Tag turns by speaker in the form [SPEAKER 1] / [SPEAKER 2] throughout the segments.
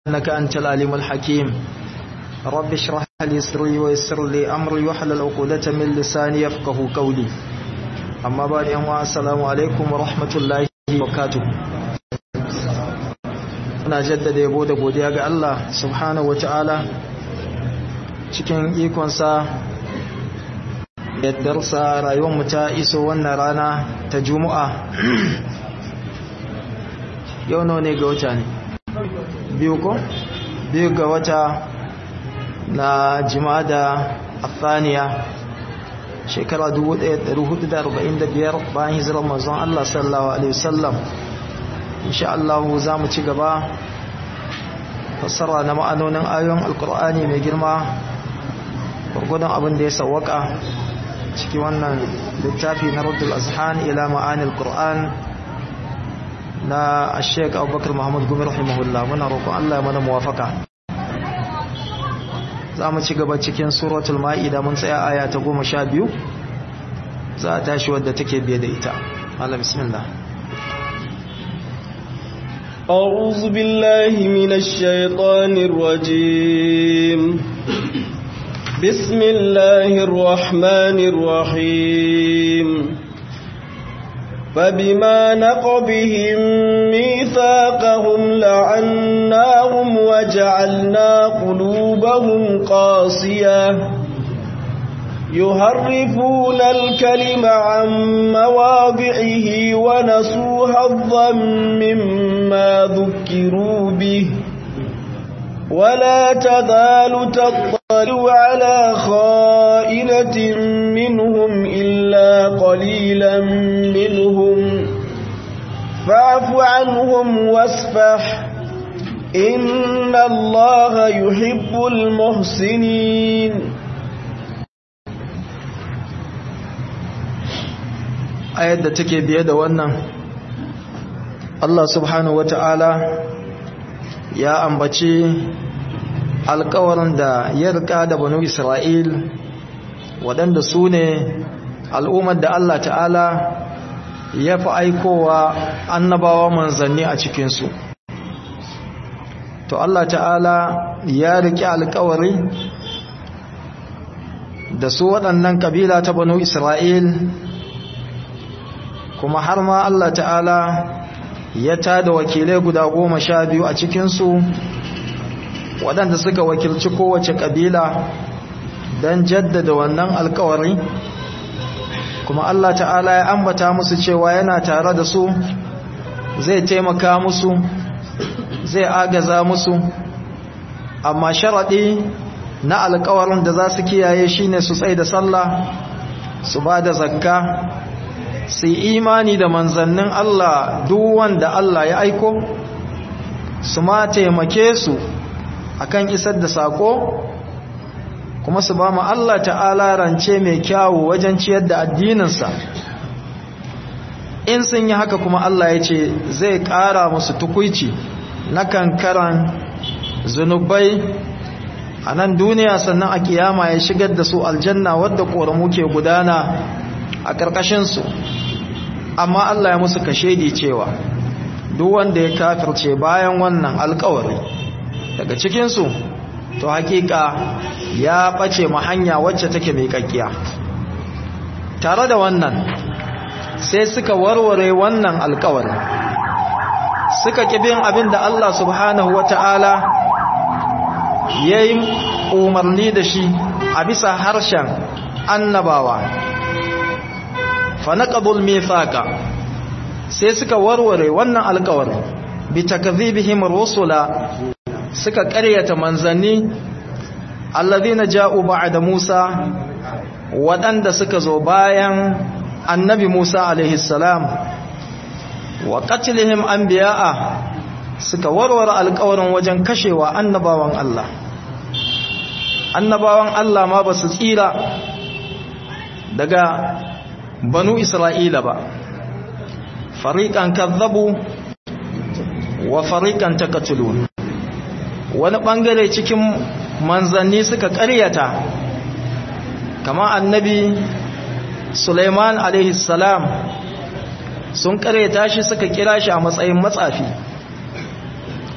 [SPEAKER 1] إنك أنت العليم الحكيم رب اشرح لي صدري ويسر لي أمري واحلل عقدة من لساني يفقه قولي أما بعد أما السلام عليكم ورحمة الله وبركاته Muna jaddada yabo da godiya ga Allah subhanahu wa ta'ala cikin ikonsa yaddarsa rayuwarmu ta iso wannan rana ta juma'a yau nawa ne ga wata ne biyu ko biyu ga wata na jimada afaniya shekara 1445 bayan hijirar manzon Allah sallallahu alaihi wasallam insha Allah za mu ci gaba fassara na ma'anonin ayoyin alkur'ani mai girma gurgudan abin da ya sawwaka ciki wannan littafi na Raddul Azhan ila ma'anil Qur'an na Sheikh Abubakar Muhammad Gumi rahimahullah muna roƙon Allah ya mana muwafaka za mu ci gaba cikin suratul Ma'ida mun tsaya aya ta 12 za a tashi wadda take biye da ita Allah bismillah
[SPEAKER 2] أعوذ بالله من الشيطان الرجيم بسم الله الرحمن الرحيم فبما نقضهم ميثاقهم لعناهم وجعلنا قلوبهم قاسية يهرفون الكلم عن مواضعه ونسوا حظا مما ذكروا به ولا تزال تطلع على خائنة منهم إلا قليلا منهم فاعف عنهم واسفح إن الله يحب المحسنين
[SPEAKER 1] ayar da take biye da wannan Allah subhanahu wata'ala ya ambaci alkawarin da ya rika da banu Isra'il waɗanda su ne al'ummar da Allah ta'ala ya fi aikowa annabawa manzanni a cikinsu to Allah ta'ala ya riƙe alkawari da su waɗannan ƙabila ta banu Isra'il kuma har ma Allah ta'ala ya tada wakilai guda goma sha biyu a cikinsu waɗanda suka wakilci kowace ƙabila don jaddada wannan alkawari kuma Allah ta'ala ya ambata musu cewa yana tare da su zai taimaka musu zai agaza musu amma sharaɗi na alkawarin da za su kiyaye shine su tsaye da sallah su ba da zakka su imani da manzannin Allah duk wanda Allah ya aiko su ma taimake su akan isar da sako kuma su ba mu Allah ta'ala rance mai kyawu wajen ciyar da addininsa in sun yi haka kuma Allah ya ce zai ƙara musu tukuici na kankaran zunubai a nan duniya sannan a kiyama ya shigar da su aljanna wadda ƙoramu ke gudana a ƙarƙashinsu amma Allah ya musu kashedi cewa duk wanda ya kafirce bayan wannan alƙawari daga cikinsu to hakika ya ɓace ma hanya wacce take mai kakkiya tare da wannan sai suka warware wannan alƙawari suka kibin abin da Allah subhanahu wata'ala ya yi umarni da shi a bisa harshen annabawa fanaqadul mithaqa sai suka warware wannan alƙawari bi takdhibihim rusula suka ƙaryata manzanni alladhina ja'u ba'da Musa waɗanda suka zo bayan annabi Musa alaihi salam wa qatlihim anbiya'a suka warware alƙawarin wajen kashewa annabawan Allah annabawan Allah ma ba su tsira daga banu isra'ila ba fariƙan kazzabu wa fariƙan takatulun wani ɓangare cikin manzanni suka ƙaryata kama annabi suleiman salam sun ƙaryata shi suka kira shi a matsayin matsafi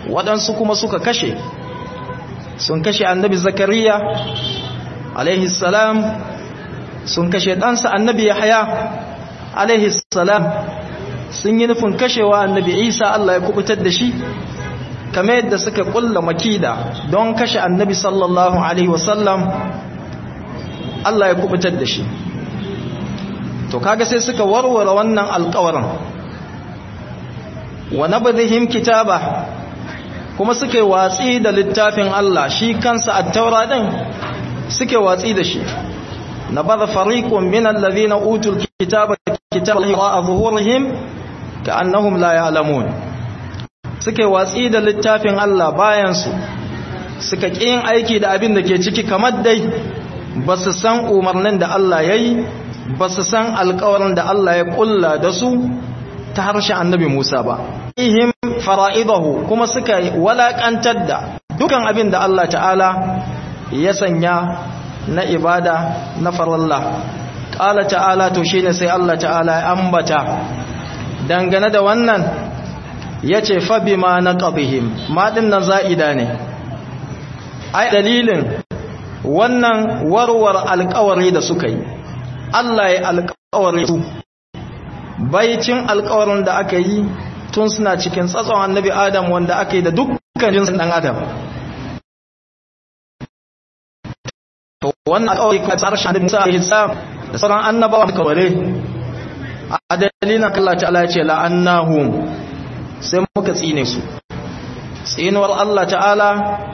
[SPEAKER 1] waɗansu kuma suka kashe sun kashe annabi zakariya alaihi salam sun kashe ɗansa annabi yahya alaihi salam sun yi nufin kashewa annabi isa Allah ya kubutar da shi kamar yadda suka kulla makida don kashe annabi sallallahu alaihi wasallam Allah ya kubutar da shi to kaga sai suka warware wannan alƙawarin wa nabdhihim kitaba kuma suke watsi da littafin Allah shi kansa at-taura din suke watsi da shi nabadha fariqun min alladhina utul kitaba kitaba a zuhurihim ka'annahum la ya'lamun suke watsi da littafin Allah bayan su suka yin aiki da abin da ke ciki kamar dai ba su san umarnin da Allah yayi ba su san alƙawarin da Allah ya kulla da su ta harshen annabi Musa ba ihim fara'idahu kuma suka walakantar da dukan abin da Allah ta'ala ya sanya na ibada na faralla ƙala ta'ala to shine sai Allah ta'ala ya ambata dangane da wannan ya ce fabi ma na ƙabihim maɗin nan za'ida ne ai dalilin wannan warwar alƙawari da suka yi Allah ya alƙawari su baicin alƙawarin da aka yi tun suna cikin tsatson annabi adam wanda aka yi da dukkan jinsin ɗan adam to wannan alƙawari kuma tsarshen annabi musa alaihi salam da sauran annabawa da kaware a dalilin Allah ta'ala ya ce la'annahum sai muka tsine su tsinuwar Allah ta'ala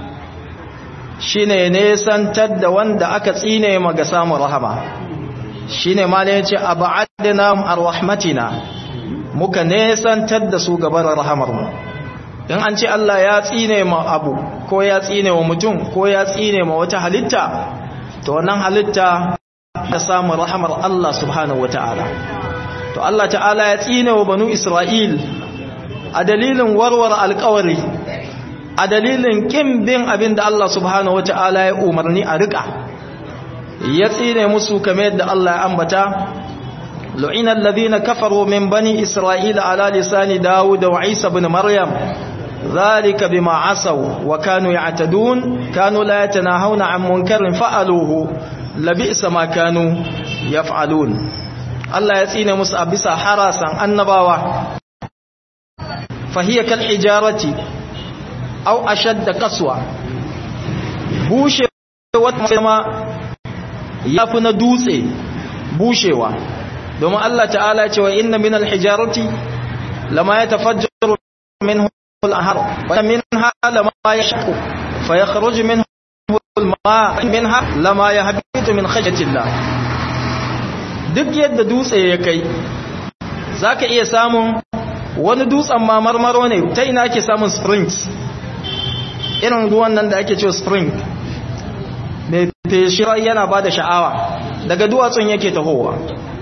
[SPEAKER 1] shine nesantar da wanda aka tsine ma ga samun rahama shine ma ne yace ab'adna ar-rahmatina muka nesantar da su gaban rahamar mu in an ce Allah ya tsine ma abu ko ya tsine wa mutum ko ya tsine ma wata halitta to wannan halitta ta samu rahamar Allah subhanahu wataala to Allah ta'ala ya tsine wa banu Isra'il a dalilin warware alkawari a dalilin kin bin abin da Allah subhanahu wata'ala ya umarni a rika ya tsine musu kamar yadda Allah ya ambata lu'ina alladhina kafaru min bani isra'ila ala lisani dawud wa isa ibn maryam dhalika bima asaw wa kanu ya'tadun kanu la yatanahawna 'an munkarin fa'aluhu labisa ma kanu yaf'alun Allah ya tsine musu a bisa harasan annabawa fahiyar kal hijarati au ashadda kaswa bushe wata ma ya fi na dutse bushewa domin Allah ta'ala ce wa inna min alhijarati lama ya tafajjaru min al-ahar wa minha lama yashqu fa yakhruju minhu al-ma minha lama yahbitu min khashyatillah duk yadda dutse ya kai zaka iya samun wani dutsen ma marmaro ne ta ina ake samun springs irin ruwan nan da ake cewa spring mai feshirar yana ba da sha'awa daga duwatsun yake tahowa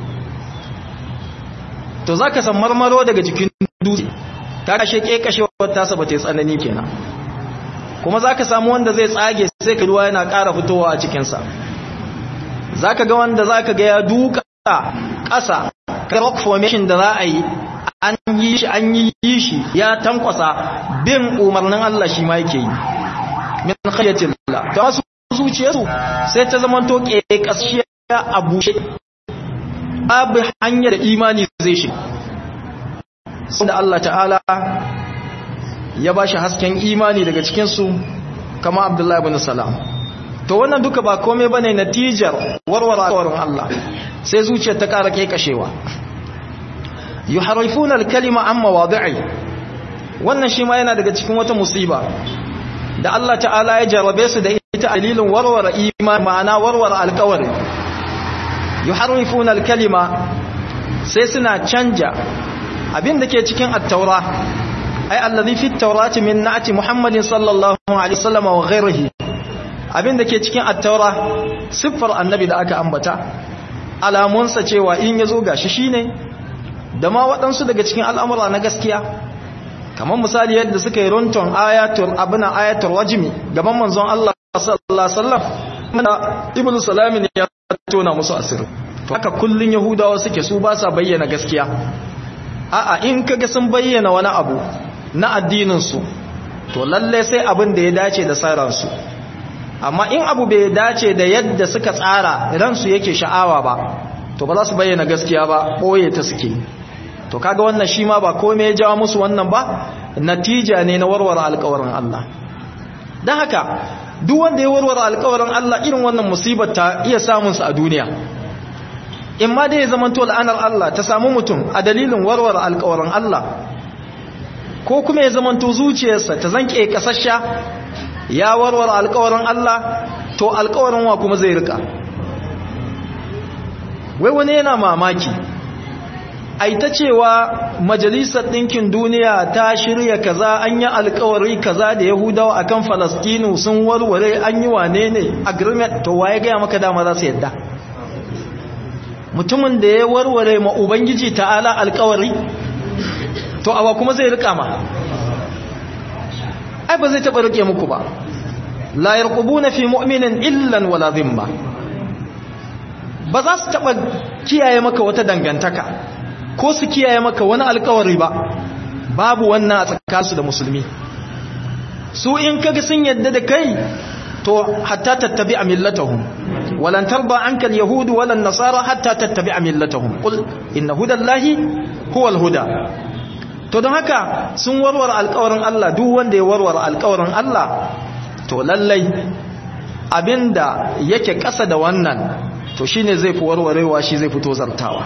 [SPEAKER 1] to za ka san marmaro daga jikin dutse ta kashe kekashewar tasa ba ta yi tsanani kenan kuma za ka samu wanda zai tsage sai ka ruwa yana ƙara fitowa a cikinsa za ka ga wanda za ka ga ya duka ƙasa rock formation da za a yi an yi shi an yi shi ya tankwasa bin umarnin Allah shi ma yake yi min khayyatillah ta wasu zuciyarsu sai ta zama to kashiya a bushe babu hanyar imani zai shi da Allah ta'ala ya ba shi hasken imani daga cikinsu kama Abdullahi ibn Salam to wannan duka ba komai bane natijar warware alƙawarin Allah sai zuciyar ta ƙara kashewa yuharrifuna al-kalima an mawadi'i wannan shi ma yana daga cikin wata musiba da Allah ta'ala ya jarabe su da ita dalilin warware imani ma'ana warware alƙawari yuharrifuna al-kalima sai suna canja abin da ke cikin at-taura ai allazi fi at-taurati min na'ati muhammadin sallallahu alaihi wasallam wa ghayrihi abin da ke cikin at-taura siffar annabi da aka ambata alamunsa cewa in yazo gashi shine da ma waɗansu daga cikin al'amura na gaskiya kamar misali yadda suka yi runton ayatul abuna ayatul wajimi gaban manzon Allah sallallahu alaihi wasallam mana ibnu salamin ya tona musu asiri to haka kullun yahudawa suke su ba sa bayyana gaskiya a'a in kaga sun bayyana wani abu na addinin su to lalle sai abin da ya dace da sauransu amma in abu bai dace da yadda suka tsara ransu yake sha'awa ba to ba za su bayyana gaskiya ba ɓoye ta suke to kaga wannan shi ma ba kome ya jawo musu wannan ba natija ne na warware alkawarin Allah don haka duk wanda ya warware alkawarin Allah irin wannan musibar ta iya samunsa a duniya in ma dai ya zamanto la'anar Allah ta samu mutum a dalilin warware alkawarin Allah ko kuma ya zamanto zuciyarsa ta zanke kasasha ya warware alkawarin Allah to alkawarin wa kuma zai rika wai wani yana mamaki ai ta cewa majalisar ɗinkin duniya ta shirya kaza an yi alkawari kaza da yahudawa akan falastinu sun warware an yi wane ne agreement to waye gaya maka dama za su yadda mutumin da ya warware ma ubangiji ta'ala alkawari to awa kuma zai rika ma ai ba zai taɓa rike muku ba la yarqubuna fi mu'minin illan wala dhimma ba za su taɓa kiyaye maka wata dangantaka ko su kiyaye maka wani alkawari ba babu wannan a tsakaninsu da musulmi su in kaga sun yadda da kai to hatta tattabi a millatahum walan tarba anka alyahudu walan nasara hatta tattabi a millatahum qul inna hudallahi huwal huda to don haka sun warware alkawarin Allah duk wanda ya warware alkawarin Allah to lallai abinda yake ƙasa da wannan to shine zai fi warwarewa shi zai fito zartawa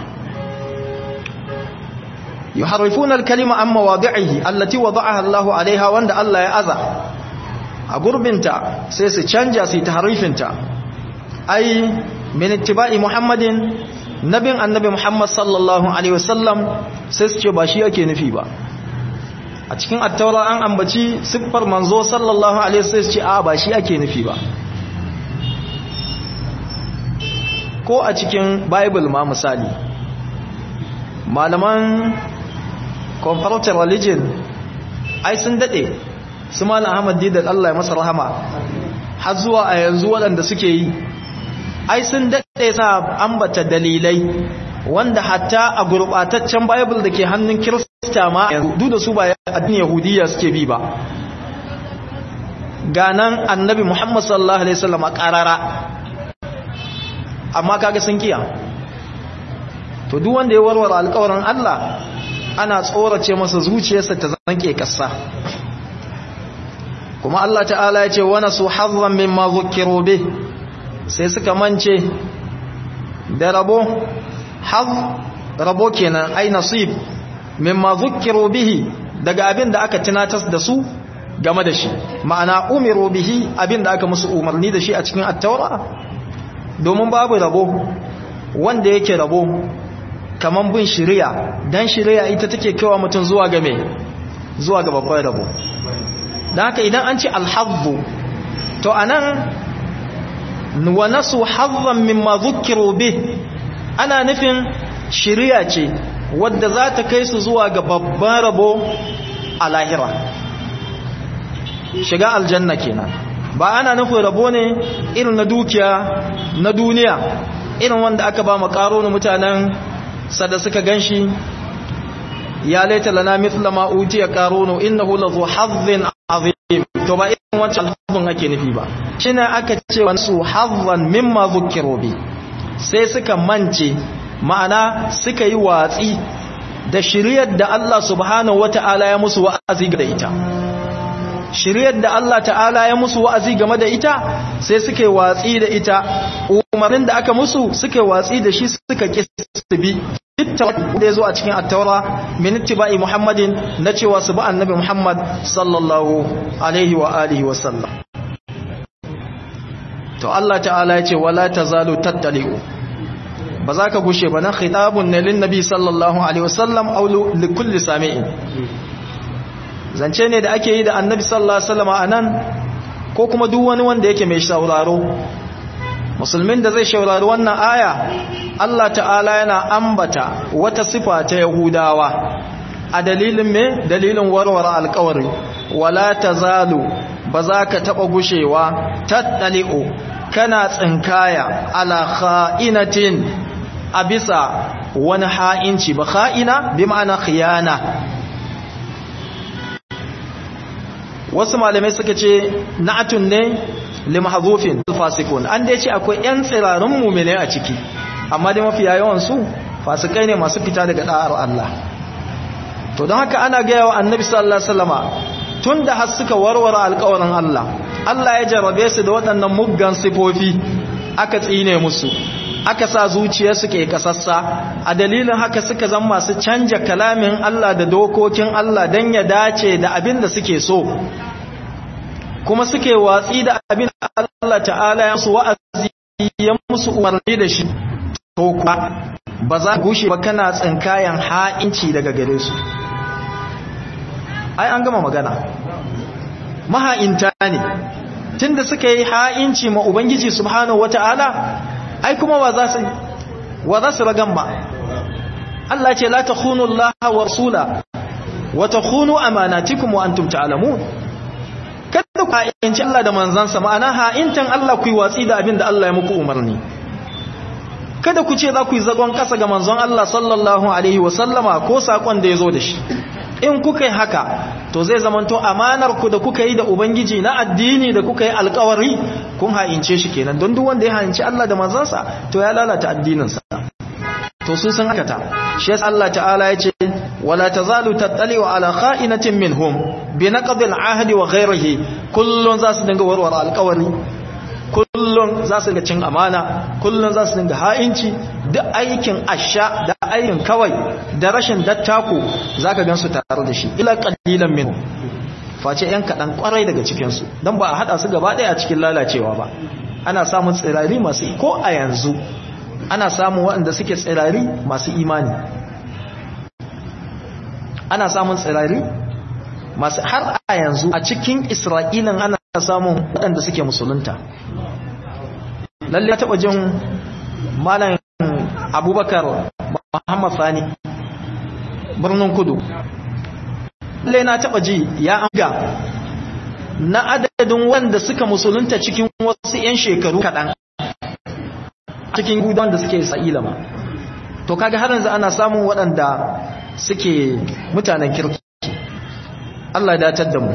[SPEAKER 1] yuharrifuna al-kalima an mawadi'ihi allati wada'aha Allahu 'alayha wanda Allah ya aza a gurbinta sai su canja su tahrifinta ai min ittiba'i Muhammadin nabin annabi Muhammad sallallahu alaihi wasallam sai su ce ba shi yake nufi ba a cikin attaura an ambaci siffar manzo sallallahu alaihi wasallam ce a ba shi ake nufi ba ko a cikin bible ma misali malaman comparative religion ai sun dade su malam ahmad didan Allah ya masa rahama har zuwa a yanzu waɗanda suke yi ai sun dade sa ambata dalilai wanda hatta a gurbataccen bible da ke hannun kirista ma yanzu da su ba addinin yahudiyya suke bi ba ganan annabi muhammad sallallahu alaihi wasallam a karara amma kaga sun kiya to duk wanda ya warware alƙawarin Allah ana tsorace masa zuciyarsa ta zanke kassa kuma Allah ta'ala ya ce wana su hazzan mimma zukkiru bih sai suka mance da rabo haz rabo kenan ai nasib mimma zukkiru bihi daga abin da aka tunatar da su game da shi ma'ana umiru bihi abin da aka musu umarni da shi a cikin at-taura domin babu rabo wanda yake rabo kaman bin shari'a dan shari'a ita take kaiwa mutum zuwa ga me zuwa ga babban rabo dan haka idan an ce al-hazzu to anan wa nasu hazzan mimma zukkiru bih ana nufin shari'a ce wadda za ta kai su zuwa ga babban rabo a lahira shiga aljanna kenan ba ana nufin rabo ne irin na dukiya na duniya irin wanda aka ba makaro na mutanen sada suka ganshi ya laita lana mithla ma utiya qarunu innahu lazu hazzin azim to ba irin wancan hazzin ake nufi ba shine aka ce wa su hazzan mimma zukkiru bi sai suka mance ma'ana suka yi watsi da shiriyar da Allah subhanahu wata'ala ya musu wa'azi da ita shiriyar da Allah ta'ala ya musu wa'azi game da ita sai suka yi watsi da ita umarnin da aka musu suka yi watsi da shi suka kisbi da ya zo a cikin attaura min ittiba'i muhammadin na cewa su ba annabi muhammad sallallahu alaihi wa alihi wa sallam to Allah ta'ala ya ce wala tazalu tattali'u ba za ka gushe ba na khitabun ne lin nabi sallallahu alaihi wasallam aw li kulli sami'in zance ne da ake yi da annabi sallallahu alaihi wasallam anan ko kuma duk wani wanda yake mai sauraro musulmin da zai saurari wannan aya Allah ta'ala yana ambata wata sifa ta yahudawa a dalilin me dalilin warware alƙawari wala tazalu ba za ka taɓa gushewa tattali'u kana tsinkaya ala kha'inatin a bisa wani ha'inci ba kha'ina bi ma'ana khiyana wasu malamai suka ce na'atun ne limahzufin fasikun an dai ce akwai yan tsirarun mu'mine a ciki amma dai mafi yawan su fasikai ne masu fita daga da'ar Allah to don haka ana gaya wa annabi sallallahu alaihi wasallama tunda har suka warware alƙawarin Allah Allah ya jarrabe su da waɗannan muggan sifofi aka tsine musu aka sa zuciya suke kasassa a dalilin haka suka zama masu canja kalamin Allah da dokokin Allah don ya dace da abin da suke so kuma suke watsi da abin da Allah ta'ala ya musu wa'azi ya musu umarni da shi to kuwa ba za gushe ba kana tsinkayan ha'inci daga gare su ai an gama magana maha'inta ne tunda suka yi ha'inci ma ubangiji subhanahu wata'ala ai kuma wa za su wa za su ragan ba Allah ce la takhunu Allah wa rasula wa takhunu amanatikum wa antum ta'lamun kada ku ha'inci Allah da manzansa ma'ana ha'intan Allah ku yi watsi da abin da Allah ya muku umarni kada ku ce za ku yi zagon kasa ga manzon Allah sallallahu alaihi wa sallama ko sakon da ya zo da shi in kuka yi haka to zai zamanto amanar ku da kuka yi da ubangiji na addini da kuka yi alkawari kun ha'ince shi kenan don duk wanda ya ha'inci Allah da manzansa to ya lalata addininsa to su sun hakata shi yasa Allah ta'ala ya ce wala tazalu tattali'u ala kha'inatin minhum bi naqdi al-ahd wa ghayrihi kullun za su dinga warware alkawari kullun za su dinga cin amana kullun za su dinga ha'inci duk aikin asha da aikin kawai da rashin dattako zaka gansu tare da shi ila qalilan min face yan kadan kwarai daga cikin su dan ba a hada su gaba daya a cikin lalacewa ba ana samun tsirari masu ko a yanzu ana samun waɗanda suke tsirari masu imani ana samun tsirari masu har a yanzu a cikin isra'ilan ana samun waɗanda suke musulunta lalle ya taɓa jin malam abubakar muhammad fani birnin kudu lalle na taɓa ji ya amga na adadin wanda suka musulunta cikin wasu 'yan shekaru kaɗan cikin gudan da suke sa'ila ma to kaga har yanzu ana samun waɗanda suke mutanen kirki Allah ya datar da mu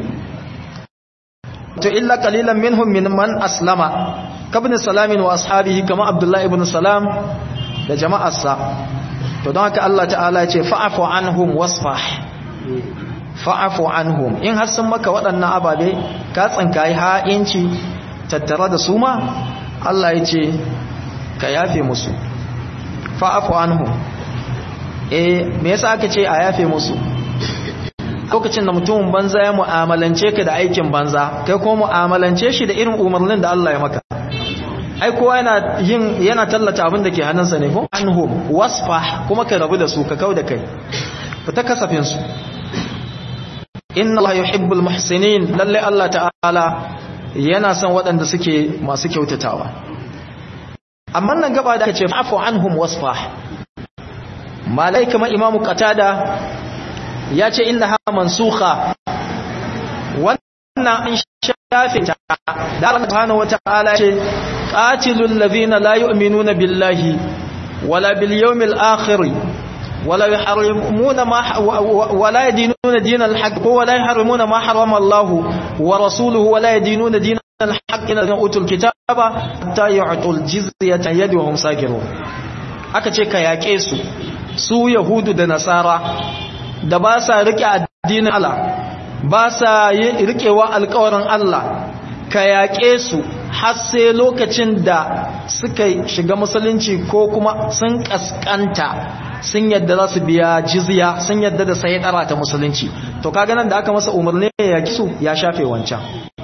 [SPEAKER 1] to illa qalilan minhum mimman aslama kabni salamin wa ashabihi kama abdullahi ibn salam da jama'arsa to don haka Allah ta'ala ya ce fa'afu anhum wasfah fa'afu anhum in har sun maka waɗannan ababe ka tsinkayi ha'inci tattare da su ma Allah ya ce ka yafe musu fa'afu anhum eh me yasa aka ce a yafe musu lokacin da mutumin banza ya mu'amalance ka da aikin banza kai ko mu'amalance shi da irin umarnin da Allah ya maka ai kowa yana yin yana tallata abin da ke hannunsa ne ko anhum wasfah kuma ka rabu da su ka kauda kai fita kasafin su inna Allah yuhibbul muhsinin lalle Allah ta'ala yana son waɗanda suke masu kyautatawa amma nan gaba da ce afu anhum wasfah malai kamar imamu qatada ya ce innaha mansukha wannan an shafe ta da Allah subhanahu wataala ce qatilul ladhina la yu'minuna billahi wala bil yawmil akhir ولا يحرمون ما ولا يدينون دين الحق ولا يحرمون ما حرم الله ورسوله ولا يدينون دين الحق إن أوتوا الكتاب حتى يعطوا الجزية يد وهم ساكرون aka ce ka yaƙe su su yahudu da nasara da ba sa riƙe addinin Allah ba sa riƙewa alƙawarin Allah ka yaƙe su har sai lokacin da suka shiga musulunci ko kuma sun ƙasƙanta sun yadda za su biya jizya sun yadda da sai ɗara ta musulunci to kaga nan da aka masa umarni ya yaƙi su ya shafe wancan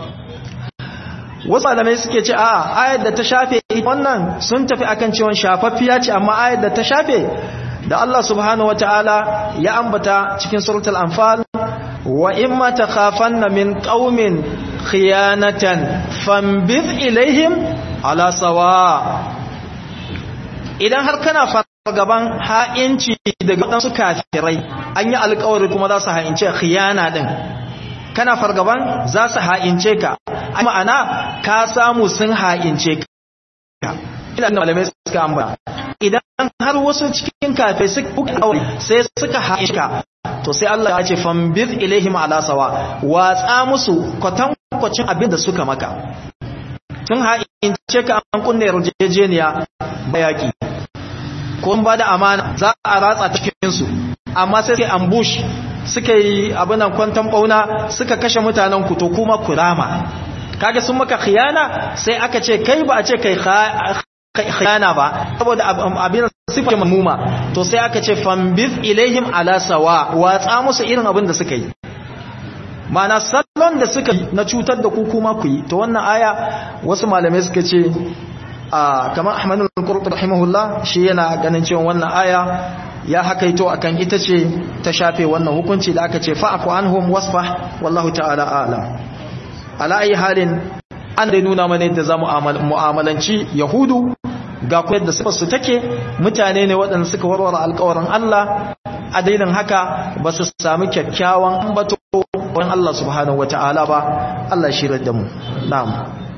[SPEAKER 1] wasu alamai suke ce a ayar da ta shafe wannan sun tafi akan cewa shafaffiya ce amma ayar da ta shafe da Allah subhanahu wataala ya ambata cikin suratul anfal wa imma takhafanna min qaumin khiyanatan fambid ilaihim ala sawa idan har kana fargaban ha'inci daga wadansu kafirai an yi alƙawari kuma za su ha'ince khiyana din kana fargaban za su ha'ince ka ma'ana ka samu sun ha'ince ka ina da malamai suka ambata idan har wasu cikin kafe suka sai suka haƙiƙa to sai Allah ya ce fambiz ilaihim ala sawa watsa musu kwatankwacin abin da suka maka tun ha'in ce ka an kunne yarjejeniya bayaki ko ba da amana za a ratsa cikin su amma sai sai ambush suka yi abinan kwantan bauna suka kashe mutanen ku to kuma kurama kaga sun maka khiyana sai aka ce kai ba a ce kai khiyana ba saboda abin sifa mamuma to sai aka ce fambiz ilaihim ala sawa watsa musu irin abin da suka yi mana salon da suka yi na cutar da ku kuma ku yi to wannan aya wasu malamai suka ce a kamar Ahmad al-Qurtubi rahimahullah shi yana ganin cewa wannan aya ya hakaito akan ita ce ta shafe wannan hukunci da aka ce fa'fu anhum wasfah wallahu ta'ala a'lam ala ayi halin an da nuna mana yadda zamu mu'amalanci yahudu ga ku yadda su take mutane ne waɗanda suka warware alƙawarin Allah a dalilin haka ba su sami kyakkyawan ambato wani Allah subhanahu wata'ala ba Allah shi da mu na'am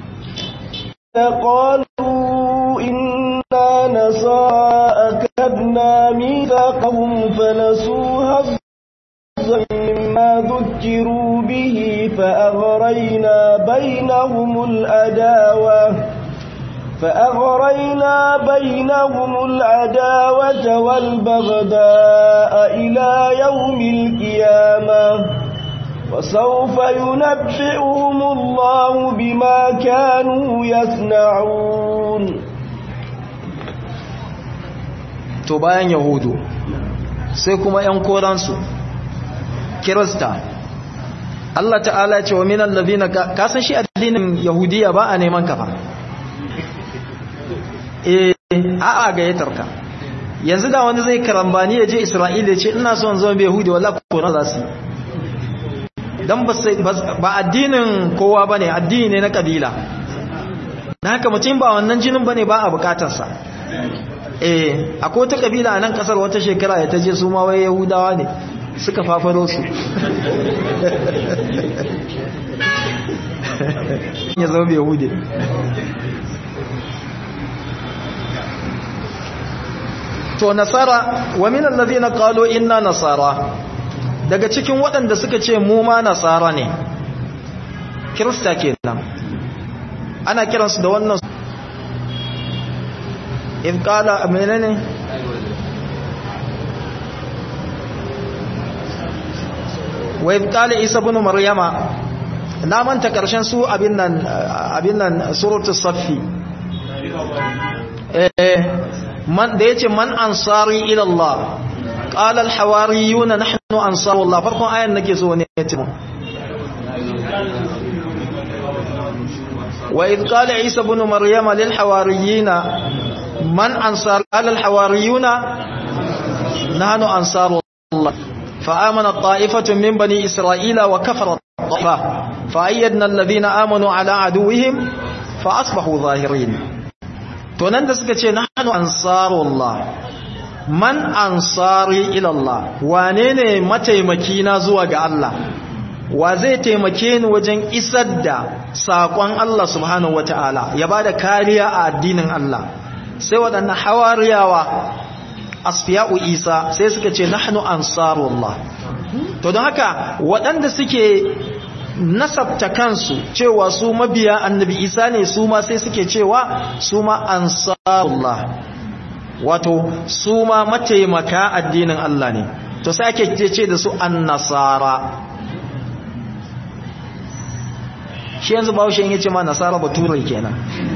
[SPEAKER 2] قالوا إنا نصارى أكدنا ميثاقهم فنسوا هزا مما ذكروا به فأغرينا بينهم الأداوة فأغرينا بينهم العداوة والبغداء إلى يوم القيامة وسوف ينبئهم الله بما كانوا يصنعون
[SPEAKER 1] to bayan yahudu sai kuma ‘yan koransu kirista Allah ta'ala ce wa minan labina kasan shi addinin yahudiya ba a neman kafa eh a'a gayyatar ka yanzu da wani zai karambani ya je isra'ila ce ina son zama bai yahudi wala kora za su don ba addinin kowa ba ne addini ne na kabila na haka mutum ba wannan jinin ba ne ba a bukatarsa eh akwai wata kabila a nan kasar wata shekara ya ta je su ma wai yahudawa ne suka fafaro su ya zama bai yahudi to nasara wa min allazina qalu inna nasara daga cikin waɗanda suka ce mu ma nasara ne kirista kenan ana kiransu da wannan in qala menene wa in qala isa ibn maryama na manta karshen su abin nan abin nan suratul saffi eh man da yace man ansari ila Allah qala al hawariyuna nahnu ansaru Allah farkon ayan nake so ne yace mu wa id qala isa ibn maryam lil hawariyina man ansar al hawariyuna nahnu ansaru Allah فآمن الطائفة من بني إسرائيل وكفر الطائفة فأيدنا الذين آمنوا على عدوهم فأصبحوا ظاهرين to nan da suka ce nahnu ansarullah man ansari ila Allah wane ne mataimaki na zuwa ga Allah wa zai taimake ni wajen isar da sakon Allah subhanahu wataala ya bada kariya a addinin Allah sai waɗannan hawariyawa asfiya'u Isa sai suka ce nahnu ansarullah to don haka waɗanda suke nasabta kansu cewa su mabiya annabi isa ne su ma sai suke cewa su ma ansarullah wato su ma mataimaka addinin Allah ne to sai ake ce da su annasara shi yanzu ba shi yace ma nasara bature kenan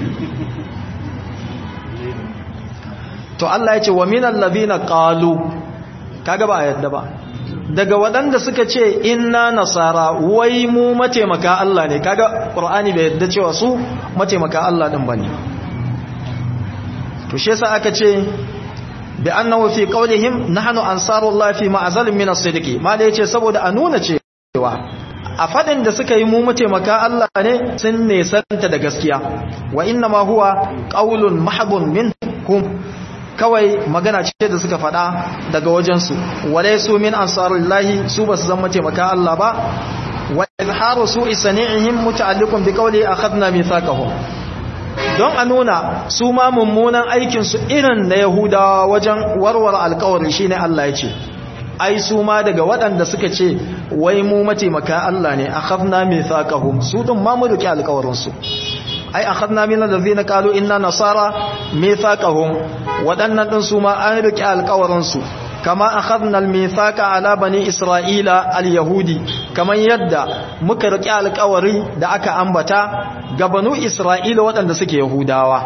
[SPEAKER 1] to Allah ya ce wa minal ladina qalu kaga ba yadda ba daga waɗanda suka ce inna nasara wai mu mataimaka Allah ne kaga Qur'ani bai yadda cewa su mataimaka Allah din bane to shi yasa aka ce bi annahu fi qawlihim nahnu ansarullah fi ma'zalin min as-sidqi ma da yace saboda a nuna cewa a fadin da suka yi mu mataimaka Allah ne sun ne santa da gaskiya wa inna ma huwa qawlun mahbun minhum kawai magana ce da suka faɗa daga wajensu wale su min ansarullahi su ba su zama taimaka Allah ba wa izharu su isani'ihim muta'alliqun bi qawli akhadna mithaqahum don a nuna su ma mummunan aikinsu irin na yahudawa wajen warware alkawari shine Allah ya ce ai su ma daga waɗanda suka ce wai mu mataimaka Allah ne akhadna mithaqahum su din ma mu rike alkawarin su ai akhadna min allazina qalu inna nasara mithaqahum waɗannan din su ma an rike alkawarin su kama akhadna almithaqa ala bani isra'ila alyahudi kaman yadda muka rike alkawari da aka ambata ga banu isra'ila waɗanda suke yahudawa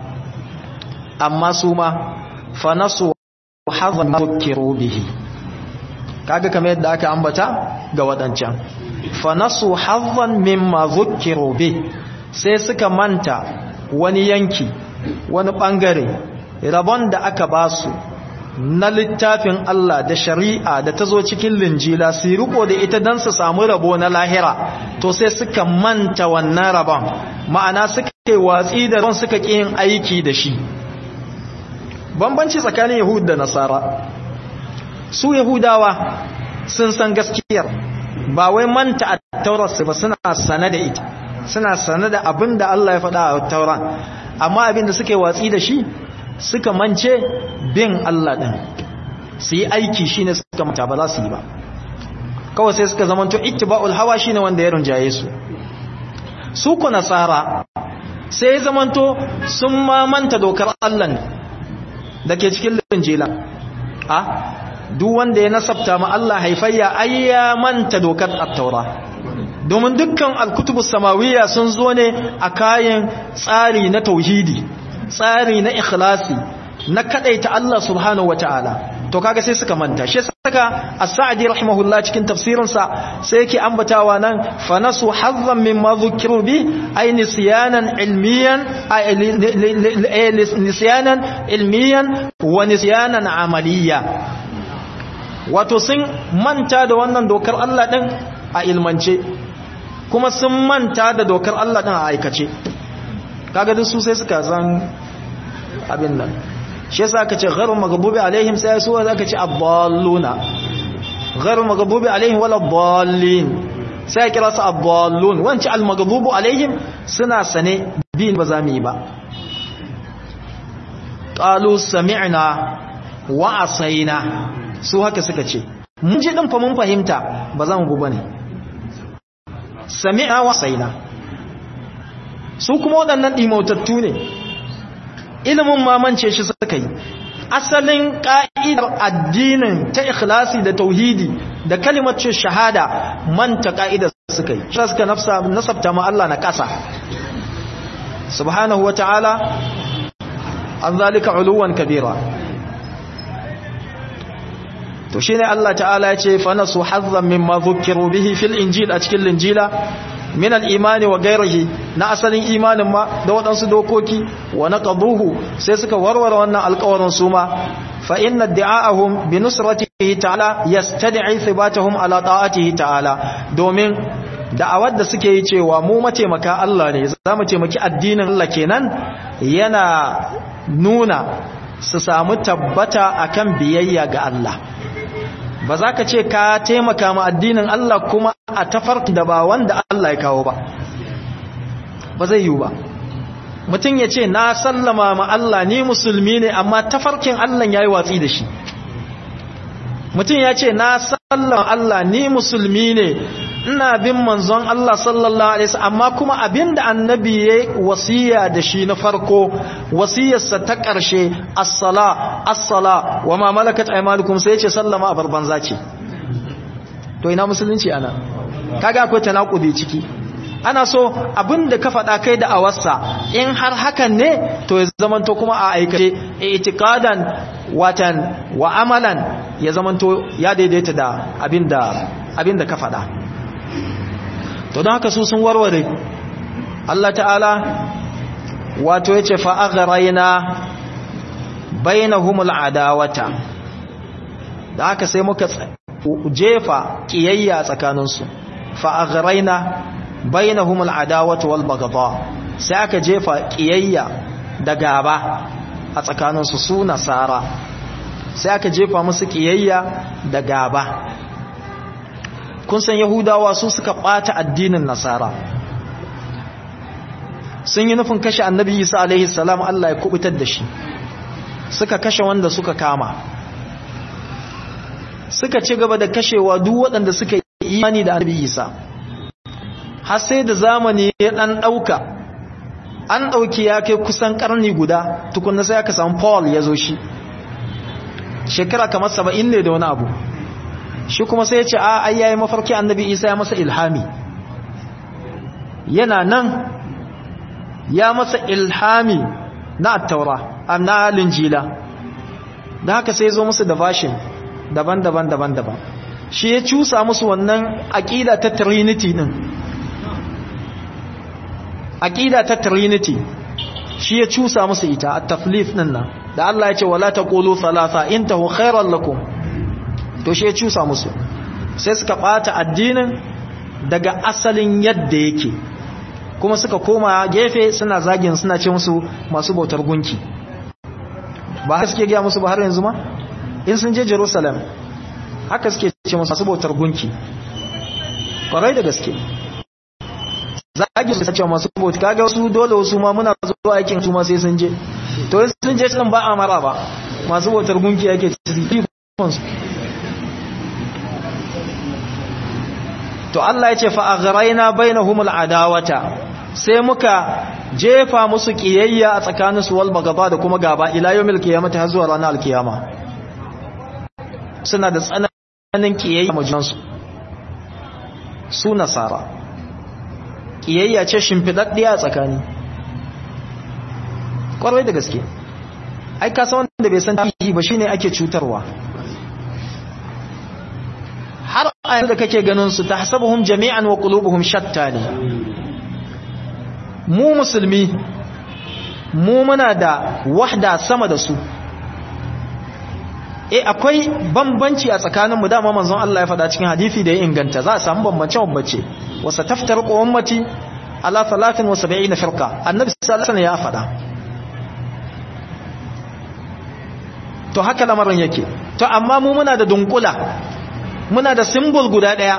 [SPEAKER 1] amma su ma fa nasu hadha mukiru bihi kaga kamar yadda aka ambata ga waɗancan fa nasu hadhan mimma dhukiru bi sai suka manta wani yanki wani bangare rabon da aka basu na littafin Allah da shari'a da ta zo cikin linjila su riko da ita don su samu rabo na lahira to sai suka manta wannan rabon ma'ana suka yi watsi da ron suka ƙi yin aiki da shi bambanci tsakanin yahud da nasara su yahudawa sun san gaskiyar ba wai manta a taurarsu ba suna sane da ita suna sane da abin da Allah ya faɗa a tauran amma abin da suke watsi da shi suka mance bin Allah ɗin su yi aiki shi ne suka manta ba za su yi ba kawai sai suka zamanto ittiba'ul hawa shi ne wanda ya rinjaye su su ku nasara sai ya zamanto sun mamanta dokar Allah da ke cikin linjila a duk wanda ya nasabta ma Allah haifayya ai ya manta dokar at-taura domin dukkan al-kutubus samawiyya sun zo ne a kayan tsari na tauhidi tsari na ikhlasi na kadaita Allah subhanahu wataala to kaga sai suka manta shi saka as-sa'di rahimahullah cikin tafsirin sa sai yake ambatawa nan fa nasu hazzan mimma dhukiru bi ay nisyanan ilmiyan ay nisyanan ilmiyan wa nisyanan amaliya wato sun manta da wannan dokar Allah din a ilmance kuma sun manta da dokar Allah din a aikace kaga duk su sai suka san abin nan shi yasa aka ce ghairu maghdubi alaihim sai su aka ce aballuna ghairu maghdubi alaihim wala dallin sai kira su aballun wanci almaghdubu alaihim suna sane din ba za mu yi ba qalu sami'na wa asaina su haka suka ce mun ji din fa mun fahimta ba za mu bu bane sami'a wa asaina su kuma waɗannan ɗimautattu ne ilimin mamance shi suka yi asalin ƙa'idar addinin ta ikhlasi da tauhidi da kalimacin shahada manta ƙa'idar suka yi shi suka nasabta ma Allah na ƙasa subhanahu wa ta'ala an zalika uluwan kabira to shi ne Allah ta'ala ya ce fa nasu hazzan mimma dhukiru bihi fil injil a cikin linjila min al-imani wa gairihi na asalin imanin ma da waɗansu dokoki wa naqaduhu sai suka warware wannan alƙawarin su ma fa inna da'ahum bi nusratihi ta'ala yastad'i thibatahum ala ta'atihi ta'ala domin da'awar da suke yi cewa mu mataimaka Allah ne za mu taimaki addinin Allah kenan yana nuna su samu tabbata akan biyayya ga Allah ba za ka ce ka taimaka ma addinin Allah kuma a tafarki da ba wanda Allah ya kawo ba ba zai yiwu ba mutum ya ce na sallama ma Allah ni musulmi ne amma tafarkin Allah ya yi watsi da shi mutum ya ce na sallama Allah ni musulmi ne ina bin manzon Allah sallallahu alaihi wasallam amma kuma abinda annabi ya wasiya da shi na farko wasiyarsa ta ƙarshe as-sala as-sala wa ma malakat aymanukum sai ya ce sallama a barbanza ce to ina musulunci ana kaga akwai tanakudi ciki ana so abinda ka faɗa kai da awarsa in har hakan ne to ya zamanto kuma a aikace itiqadan watan wa amalan ya zamanto ya daidaita da abinda abinda ka faɗa to don haka su sun warware Allah ta'ala wato yace fa aghraina bainahumul adawata da haka sai muka jefa kiyayya tsakaninsu fa aghraina bainahumul adawata wal baghdha sai aka jefa kiyayya da gaba a tsakaninsu su nasara sai aka jefa musu kiyayya da gaba kun san yahudawa su suka ɓata addinin nasara sun yi nufin kashe annabi isa alaihi salam Allah ya kubutar da shi suka kashe wanda suka kama suka ci gaba da kashewa duk waɗanda suka yi imani da annabi isa har sai da zamani ya ɗan ɗauka an ɗauki ya kai kusan ƙarni guda tukunna sai aka samu paul ya zo shi shekara kamar saba'in ne da wani abu shi kuma sai ya ce a ai yayi mafarki annabi isa ya masa ilhami yana nan ya masa ilhami na attaura na linjila da haka sai zo musu da fashin daban-daban daban-daban shi ya cusa musu wannan aƙida ta trinity din aƙida ta trinity shi ya cusa musu ita a taflif din nan da Allah ya ce wala taqulu thalatha intahu khairan lakum to shi ya cusa musu sai suka bata addinin daga asalin yadda yake kuma suka koma gefe suna zagin suna ce musu masu bautar gunki ba haka suke gaya musu ba har yanzu ma in sun je jerusalem haka suke ce musu masu bautar gunki kwarai da gaske zagin su ce masu bautar kaga wasu dole wasu ma muna zuwa aikin su ma sai sun je to in sun je sun ba a mara ba masu bautar gunki yake cikin to Allah ya ce fa aghraina bainahumul adawata sai muka jefa musu kiyayya a tsakaninsu wal bagaba da kuma gaba ila yawmil qiyamati har zuwa ranar alkiyama suna da tsananin kiyayya majunansu su nasara kiyayya ce shimfidaddiya a tsakani kwarai da gaske ai ka san wanda bai san tarihi ba shine ake cutarwa har a yanzu da kake ganin su tahsabuhum jami'an wa qulubuhum shatta ne mu musulmi mu muna da wahda sama da su eh akwai bambanci a tsakanin mu dama manzon Allah ya faɗa cikin hadisi da ya inganta za a samu bambance bambance wa sataftar ummati ala 73 firqa annabi sallallahu alaihi ya faɗa to haka lamarin yake to amma mu muna da dunkula muna da symbol guda daya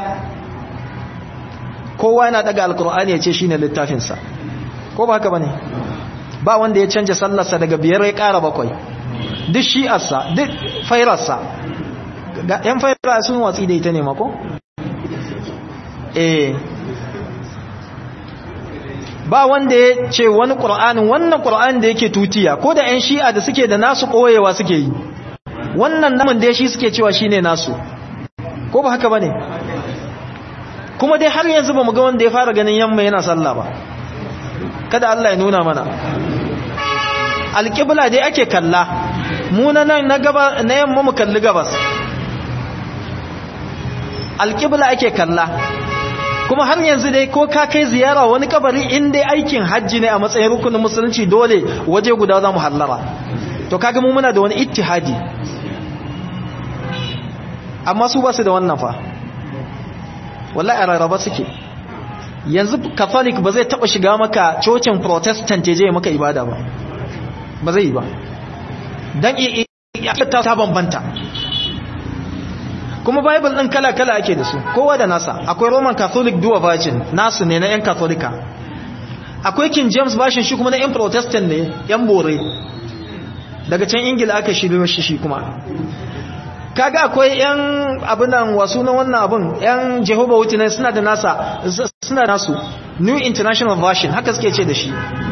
[SPEAKER 1] kowa yana daga alkur'ani ya ce shine littafinsa ko ba haka bane ba wanda ya canja sallarsa daga biyar ya kara bakwai duk shi'arsa duk fairarsa yan fairar sun watsi da ita ne mako eh ba wanda ya ce wani ƙur'anin wannan ƙur'anin da yake tutiya ko da 'yan shi'a da suke da nasu ɓoyewa suke yi wannan namun da shi suke cewa shine nasu ko ba haka ba ne kuma dai har yanzu ba mu ga wanda ya fara ganin yamma yana sallah ba kada Allah ya nuna mana alƙibla dai ake kalla mu na nan na gaba na yamma mu kalli gabas alƙibla ake kalla kuma har yanzu dai ko ka kai ziyara wani kabari in dai aikin hajji ne a matsayin rukunin musulunci dole waje guda za mu hallara to kaga mu muna da wani ittihadi amma su ba su da wannan fa wallahi a rarraba suke yanzu catholic ba zai taba shiga maka cocin protestant je maka ibada ba ba zai yi ba dan iya ta bambanta kuma bible din kala-kala ake da su kowa da nasa akwai roman catholic dual virgin nasu ne na 'yan katholika akwai king james bashin shi kuma na 'yan protestant ne 'yan bore daga can ingila aka shirya shi shi kuma kaga akwai 'yan abinan wasu na wannan abin 'yan jehovah witness suna da nasa suna nasu new international version haka suke ce da shi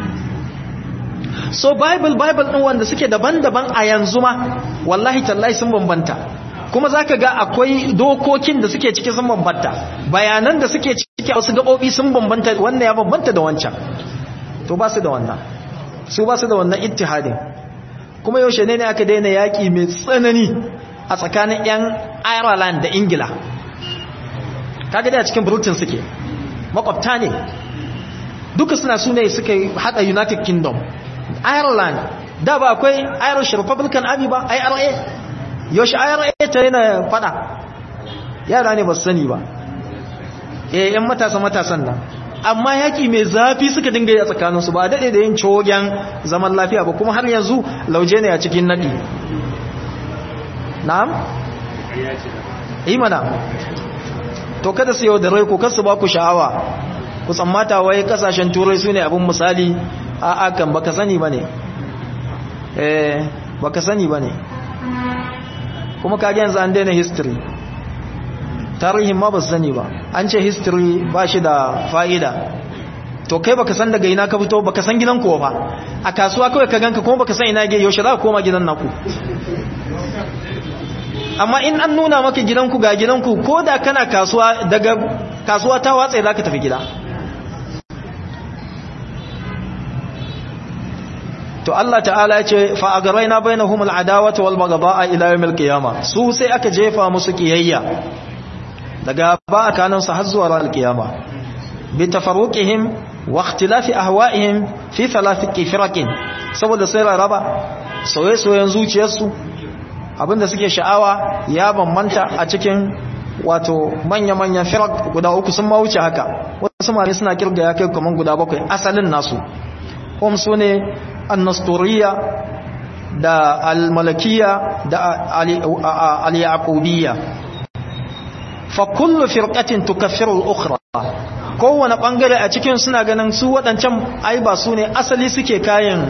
[SPEAKER 1] so bible bible din wanda suke daban-daban a yanzu ma wallahi tallahi sun bambanta kuma za ka ga akwai dokokin da suke ciki sun bambanta bayanan da suke ciki a wasu gaɓoɓi sun bambanta wannan ya bambanta da wancan to ba su da wannan su ba su da wannan ittihadin kuma yaushe ne ne aka daina yaƙi mai tsanani a tsakanin 'yan ireland da ingila kaga da cikin britain suke makwabta ne duka suna su ne suka haɗa united kingdom ireland da ba akwai irish republican army ba ira yaushe ayar ta yana fada yara ne ba su sani ba eh yan matasa matasan nan amma yaki mai zafi suka dinga yi a tsakaninsu ba daɗe da yin cogen zaman lafiya ba kuma har yanzu lauje ne a cikin naɗi na'am? yi mana to kada su yau da rai ko kasu ba ku sha'awa ku tsammata wai kasashen turai su ne abin misali a akan baka sani ba ne eh baka sani ba ne kuma kage yanzu an daina history tarihin ma ba su sani ba an ce history ba shi da fa'ida to kai baka san daga ina ka fito baka san gidan kuwa ba a kasuwa kawai ka ganka kuma baka san ina ge yaushe za ka koma gidan naku amma in an nuna maka gidanku ga gidanku ko da kana kasuwa daga kasuwa ta watsa za ka tafi gida to Allah ta'ala ya ce fa agaraina bainahum al'adawata wal baghdha'a ila yawmil qiyamah su sai aka jefa musu kiyayya daga ba kanan su har zuwa ranar kiyama bi tafarruqihim wa ikhtilafi ahwa'ihim fi thalath firaqin saboda sai raba soye-soyen zuciyarsu abinda suke sha'awa ya bambanta a cikin wato manya-manyan firak guda uku sun ma wuce haka wasu mare suna kirga ya kai kaman guda bakwai asalin nasu hum su ne annasturiya da almalakiya da al-yaqubiyya fa kullu firqatin tukaffiru al-ukhra kowane bangare a cikin suna ganin su waɗancan ai ba su ne asali suke kayan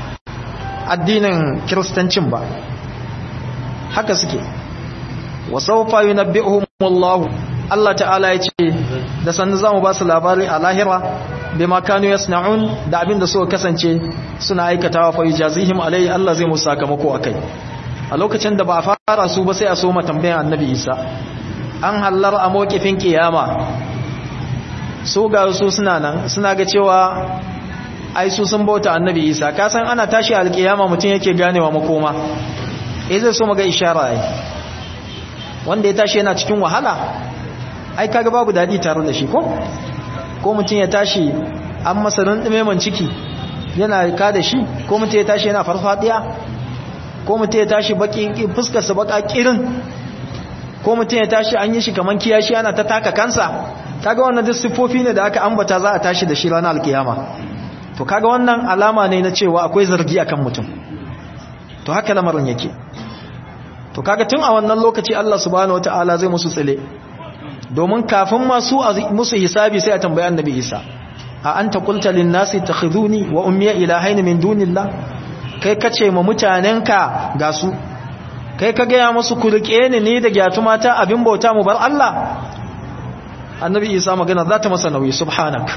[SPEAKER 1] addinin kiristancin ba haka suke wa sawfa yunabbi'uhum Allah Allah ta'ala ya ce da sannu zamu ba su labari a lahira bima kanu yasna'un da abin da suka kasance suna aikatawa fa yujazihim alai Allah zai musu sakamako akai a lokacin da ba a fara su ba sai a so tambayan annabi Isa an hallar a mokifin kiyama su ga su suna nan suna ga cewa ai su sun bauta annabi Isa ka san ana tashi alkiyama mutum yake ganewa makoma eh zai so maga ishara ai wanda ya tashi yana cikin wahala ai kaga babu dadi tare da shi ko ko mutum ya tashi an masa rundume man ciki yana ka da shi ko mutum ya tashi yana farfadiya ko mutum ya tashi baki fuskar sa baka kirin ko mutum ya tashi an yi shi kaman kiyashi ana ta taka kansa kaga wannan duk sifofi ne da aka ambata za a tashi da shi ranar alkiyama to kaga wannan alama ne na cewa akwai zargi akan mutum to haka lamarin yake to kaga tun a wannan lokaci Allah subhanahu wataala zai musu tsile domin kafin masu musu hisabi sai a tambayi annabi Isa a anta qulta lin nasi takhuduni wa ummi ilahaini min dunillah kai kace ma mutanenka ga su kai ka ga ya musu kulke ni ne da gyatuma ta abin bauta mu bar Allah annabi Isa magana za ta masa nauyi subhanak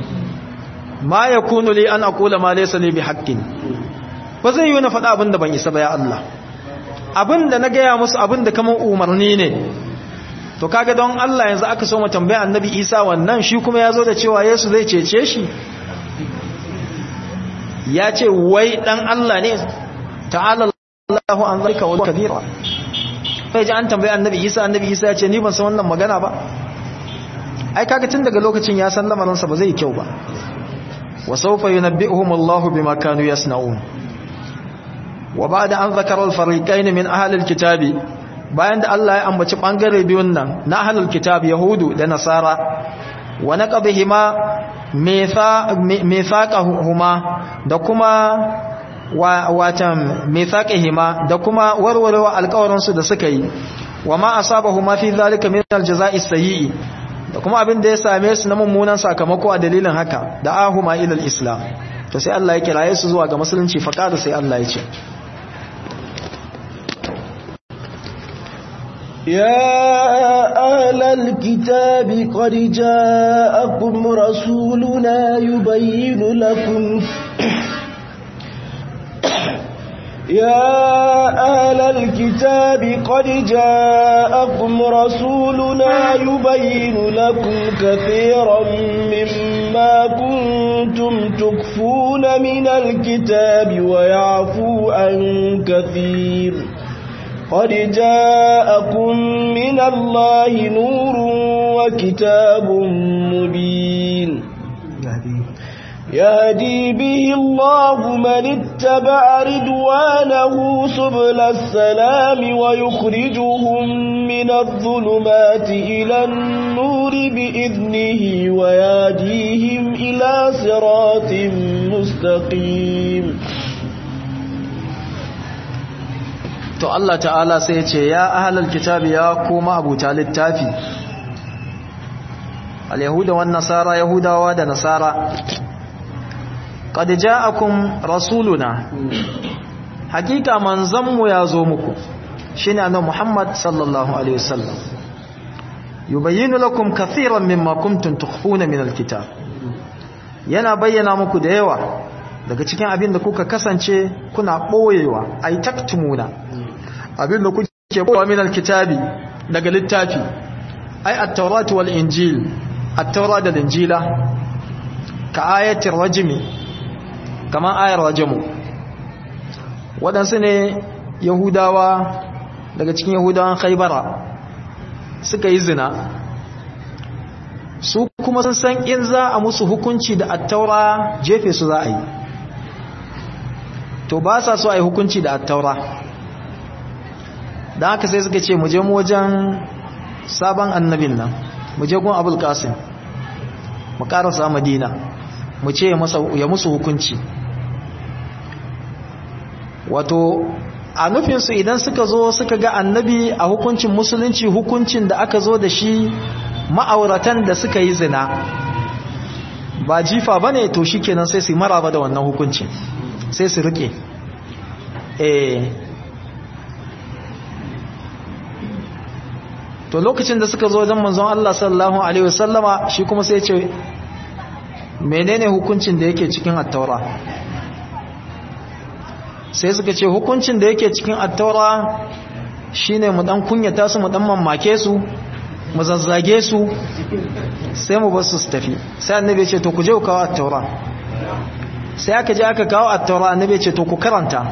[SPEAKER 1] ma yakunu li an aqula ma laysa li bihaqqin ba zai yi na faɗa abin da ban isa ba ya Allah abin da na gaya musu abin da kamar umarni ne to kaga don Allah yanzu aka so mu tambaya annabi Isa wannan shi kuma ya zo da cewa Yesu zai cece shi ya ce wai dan Allah ne ta'ala Allahu an zalika wa kabira sai ji an tambaya annabi Isa annabi Isa ya ce ni ban san wannan magana ba ai kaga tun daga lokacin ya san lamarin sa ba zai kyau ba wa sawfa yunabbi'uhum Allahu bima kanu yasna'un wa ba'da an zakara al-fariqayn min ahli al-kitabi bayan da Allah ya ambaci bangare biyun nan na ahlul kitab yahudu da nasara wa naqabihima mithaqahuma da kuma watan mithaqihima da kuma warwarewa alƙawarin su da suka yi wa ma asabahuma fi zalika min al-jazaa'i sayyi da kuma abin da ya same su na mummunan sakamako a dalilin haka da ahuma ila al-islam to sai Allah ya kiraye su zuwa ga musulunci faqada sai Allah ya ce
[SPEAKER 2] يا أهل الكتاب قد جاءكم رسولنا يبين لكم يا أهل الكتاب قد جاءكم رسولنا يبين لكم كثيرا مما كنتم تكفون من الكتاب ويعفو عن كثير قد جاءكم من الله نور وكتاب مبين يهدي به الله من اتبع رضوانه سبل السلام ويخرجهم من الظلمات إلى النور بإذنه ويهديهم إلى صراط مستقيم
[SPEAKER 1] to Allah ta'ala sai ya ce ya ahlal kitabi ya koma abuta littafi al-yahuda wan nasara yahudawa da nasara qad ja'akum rasuluna hakika manzanmu ya zo muku shine annabi Muhammad sallallahu alaihi wasallam yubayyinu lakum kathiran mimma kuntum tukhfuna min al-kitab yana bayyana muku da yawa daga cikin abin da kuka kasance kuna boyewa ay taktumuna abin da kuke boyewa min al-kitabi daga littafi ay at-taurat wal injil at-taurat da injila ka ayatir rajmi kaman ayar rajmu wadansu ne yahudawa daga cikin yahudawan khaybara suka yi zina su kuma sun san in za a musu hukunci da attaura jefe su za a yi to ba sa so a yi hukunci da attaura da haka sai suka ce mu je mu wajen sabon annabin nan mu je gun abul qasim mu karasa madina mu ce ya musu hukunci wato a nufinsu idan suka zo suka ga annabi a hukuncin musulunci hukuncin da aka zo da shi ma'auratan da suka yi zina ba jifa ba ne to shi kenan sai su maraba da wannan hukuncin sai su rike eh to lokacin da suka zo wajen manzon Allah sallallahu alaihi wasallama shi kuma sai ce menene hukuncin da yake cikin attaura sai suka ce hukuncin da yake cikin attaura shine mu dan kunyata su mu dan mamake su mu zazzage su sai mu bar su su tafi sai annabi ya ce to ku je ku kawo attaura sai aka je aka kawo attaura annabi ya ce to ku karanta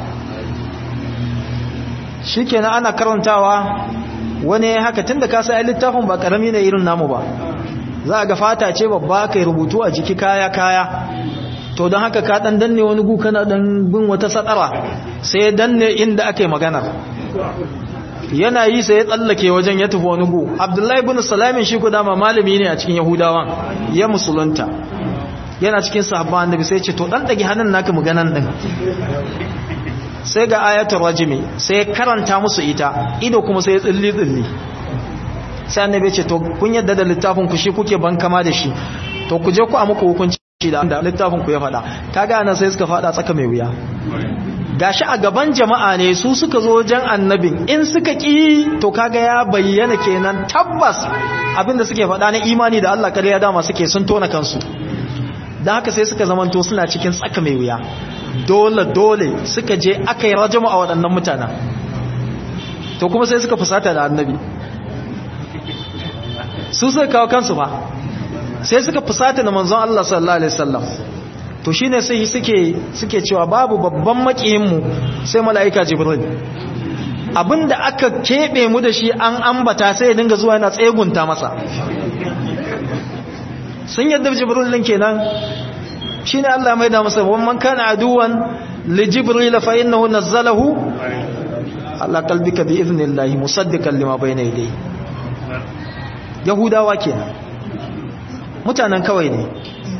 [SPEAKER 1] shikenan ana karantawa wani haka tunda ka sai littafin ba karami ne irin namu ba za ga fata ce babba kai rubutu a jiki kaya kaya to don haka ka dan danne wani gu kana dan bin wata sadara sai ya danne inda ake magana yana yi sai ya tsallake wajen ya tafi wani gu abdullahi ibn salamin shi ku dama malami ne a cikin yahudawan ya musulunta yana cikin sahabban annabi sai ya ce to dan dage hannun naka maganan din sai ga ayatul rajimi sai karanta musu ita ido kuma sai ya tsilli tsilli sai annabi ya ce to kun yadda da littafin ku shi kuke ban kama da shi to ku je ku a muku hukunci da littafin ku ya faɗa kaga nan sai suka faɗa tsaka mai wuya gashi a gaban jama'a ne su suka zo wajen annabin in suka ki to kaga ya bayyana kenan tabbas abinda suke faɗa na imani da Allah kariya dama suke sun tona kansu dan haka sai suka zamanto suna cikin tsaka mai wuya dole dole suka je aka yi rajama a waɗannan mutanen to kuma sai suka fusata da annabi su suka kawo kansu ba sai suka fusata da manzon Allah sallallahu alaihi wasallam to shine sai suke suke cewa babu babban makiyin mu sai malaika jibril abinda aka kebe mu da shi an ambata sai ya dinga zuwa yana tsegunta masa sun yadda jibril din kenan shine Allah mai da masa man kana aduwan li jibril fa innahu nazzalahu ala qalbika bi idhnillahi musaddiqan lima bayna yadayhi yahudawa kenan mutanen kawai ne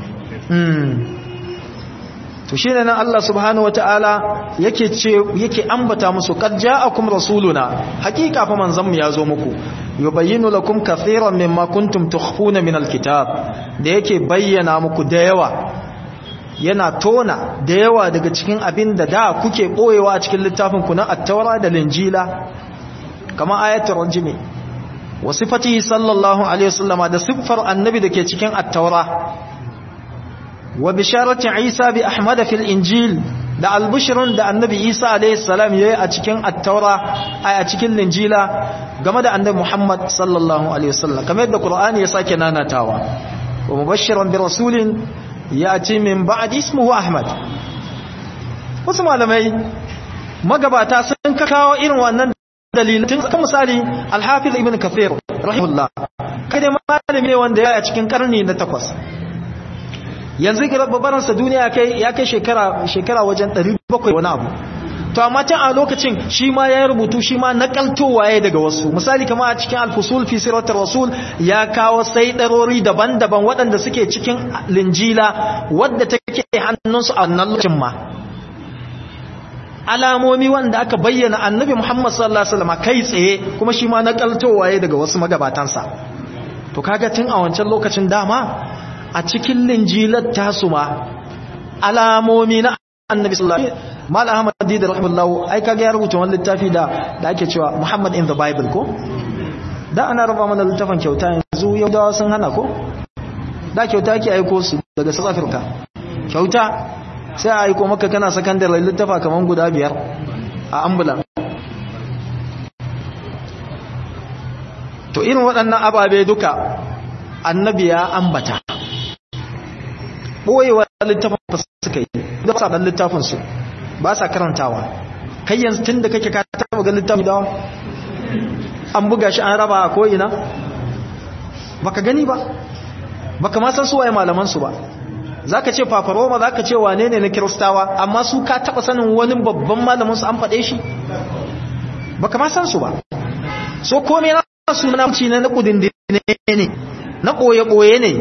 [SPEAKER 1] to shi ne nan Allah subhanahu wa ta'ala yake ce yake ambata musu qad ja'akum rasuluna hakika fa manzanmu ya zo muku yubayyinu lakum kathiran mimma kuntum tukhfuna min alkitab da yake bayyana muku da yawa yana tona da yawa daga cikin abin da da kuke boyewa a cikin littafin ku na at-taura da linjila kama ayatul rajmi wa sifatihi sallallahu alaihi wasallama da siffar annabi da ke cikin at-taura wa bisharati isa bi ahmad fil injil da albushrun da annabi isa alaihi salam yayi a cikin at-taura ay a cikin linjila game da annabi muhammad sallallahu alaihi wasallam kamar yadda qur'ani ya sake nanatawa wa mubashiran bi rasulin yati min ba'd ismuhu ahmad wasu malamai magabata sun kawo irin wannan dalilin kan misali al-hafiz ibn kathir rahimahullah kai malami ne wanda ya a cikin karni na takwas yanzu babaransa duniya ya kai shekara shekara wajen 700 wani abu to amma tun a lokacin shi ma ya rubutu shi ma nakaltowa ya daga wasu misali kama a cikin alfusul fi siratar rasul ya kawo saidarori daban-daban waɗanda suke cikin linjila wadda take hannunsu a nan lokacin ma alamomi wanda aka bayyana annabi muhammad sallallahu alaihi wasallam kai tsaye kuma shi ma nakaltowa ya daga wasu magabatansa to kaga tun a wancan lokacin dama a cikin linjilar tasu ma alamomi na annabi sallallahu alaihi wasallam mal ahmad dida rahimahullahu ai kaga ya rubuta wani littafi da da ake cewa muhammad in the bible ko da ana raba mana littafin kyauta yanzu yaudawa sun hana ko da kyauta ake aiko su daga south africa kyauta sai a aiko maka kana sakandare littafa kaman guda biyar a ambulan to irin waɗannan ababe duka annabi ya ambata ɓoyewa littafin suka yi da ba sa ɗan littafinsu ba sa karantawa kai yanzu tun da kake ka taɓa ga littafin dawa an buga shi an raba a ko'ina baka gani ba baka ma san su waye malamansu ba za ka ce fafaroma za ka ce wane ne na kiristawa amma su ka taɓa sanin wani babban malamansu an faɗe shi baka ma san su ba so kome na suna ci na na kudindine ne na ɓoye-ɓoye ne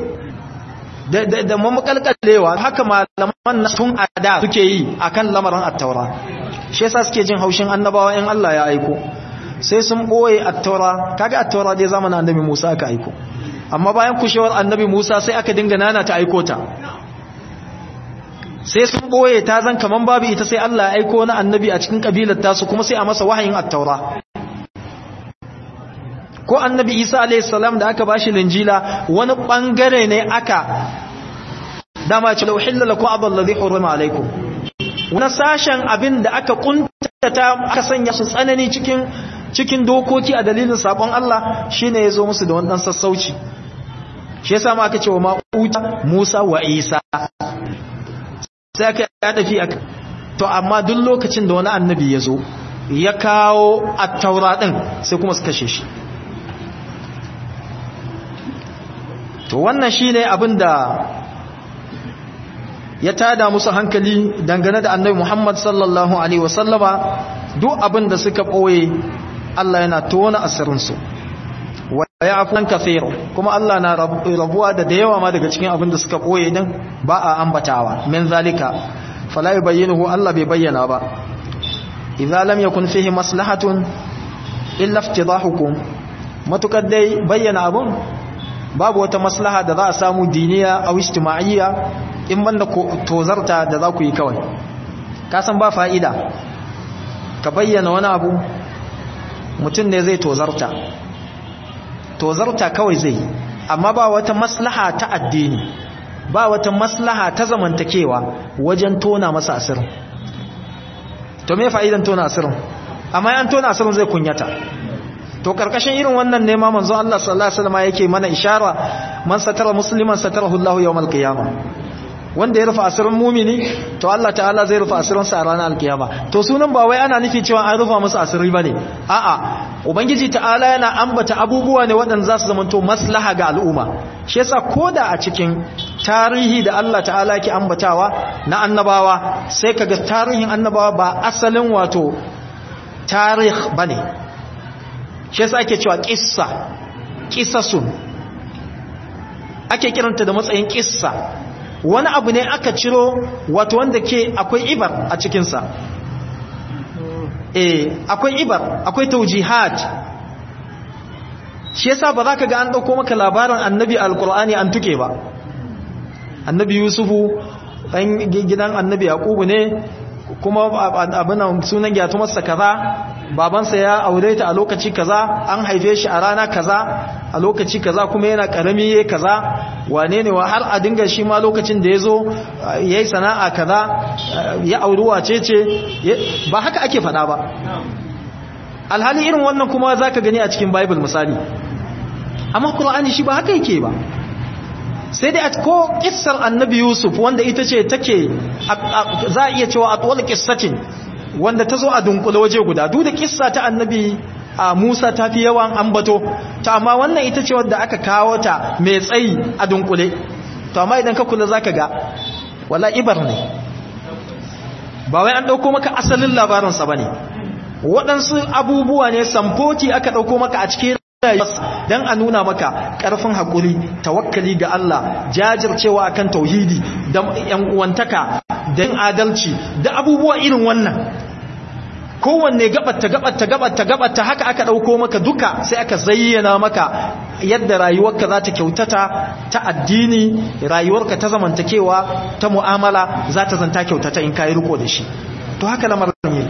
[SPEAKER 1] da mamakalkalewa haka malaman na tun a da suke yi a kan lamarin attaura shi yasa suke jin haushin annabawa in Allah ya aiko sai sun ɓoye attaura kaga attaura dai zamanin annabi musa aka aiko amma bayan kushewar annabi musa sai aka dinga nana ta aiko ta sai sun ɓoye ta zan kaman babu ita sai Allah ya aiko na annabi a cikin kabilar tasu kuma sai a masa wahayin attaura ko annabi isa alaihissalam da aka bashi linjila wani bangare ne aka dama ce da uhilla lakum abal ladhi hurima alaikum wani sashen abin da aka kuntata aka sanya su tsanani cikin cikin dokoki a dalilin sabon Allah shine yazo musu da wannan sassauci shi yasa ma aka ce wa ma'uta Musa wa Isa sai aka ya tafi aka to amma duk lokacin da wani annabi yazo ya kawo at-taura din sai kuma su kashe shi to wannan shine abin da ya tada musu hankali dangane da annabi Muhammad sallallahu alaihi wasallama duk abin da suka boye Allah yana tona asirin su wa ya'fun kathir kuma Allah na rabuwa da da yawa ma daga cikin abin da suka boye din ba a ambatawa min zalika fala yubayyinuhu Allah bai bayyana ba idza lam yakun fihi maslahatun illa iftidahukum matukar dai bayyana abun babu wata maslaha da za a samu diniya a ijtima'iyya in banda tozarta da za ku yi kawai ka san ba fa'ida ka bayyana wani abu mutum ne zai tozarta tozarta kawai zai amma ba wata maslaha ta addini ba wata maslaha ta zamantakewa wajen tona masa asirin to me fa'idan tona asirin amma yan tona asirin zai kunyata to karkashin irin wannan ne ma manzo Allah sallallahu alaihi wasallam yake mana ishara man satara musliman satarahu Allah yawmal qiyamah wanda ya rufa asirin mumini to Allah ta'ala zai rufa asirin sa a ranar alkiyama to sunan ba wai ana nufi cewa an rufa musu asiri bane a'a ubangiji ta'ala yana ambata abubuwa ne waɗanda za su zamanto maslaha ga al'umma shi yasa koda a cikin tarihi da Allah ta'ala yake ambatawa na annabawa sai kaga tarihin annabawa ba asalin wato tarih bane shi yasa ake cewa kissa kissasun ake kiranta da matsayin kissa wani abu ne aka ciro wato wanda ke akwai ibar a cikinsa eh akwai ibar akwai taujihat shi yasa ba za ka ga an ɗauko maka labarin annabi alkur'ani an tuke ba annabi yusufu ɗan gidan annabi yaƙubu ne kuma abin sunan gyatu masa kaza babansa ya aure ta a lokaci kaza an haife shi a rana kaza a lokaci kaza kuma yana karami yayi kaza wane ne wa har a dinga shi ma lokacin da yazo yayi sana'a kaza ya auri wace ce ba haka ake fada ba alhali irin wannan kuma zaka gani a cikin bible misali amma qur'ani shi ba haka yake ba sai dai ko kissar annabi yusuf wanda ita ce take za a iya cewa atwal qissatin wanda ta zo a dunkule waje guda duk da kissa ta annabi a Musa ta fi yawan ambato ta amma wannan ita ce wadda aka kawo ta mai tsayi a dunkule to amma idan ka kula zaka ga wala ibar ne ba wai an dauko maka asalin labarin sa bane waɗansu abubuwa ne samfoti aka dauko maka a cikin dan a nuna maka ƙarfin haƙuri tawakkali ga Allah jajircewa akan tauhidi da yan uwantaka da yin adalci da abubuwa irin wannan kowanne gabatta gabatta gabatta gabatta haka aka dauko maka duka sai aka zayyana maka yadda rayuwarka za ta kyautata ta addini rayuwarka ta zamantakewa ta mu'amala za ta zanta kyautata in kayi riko da shi to haka lamarin yi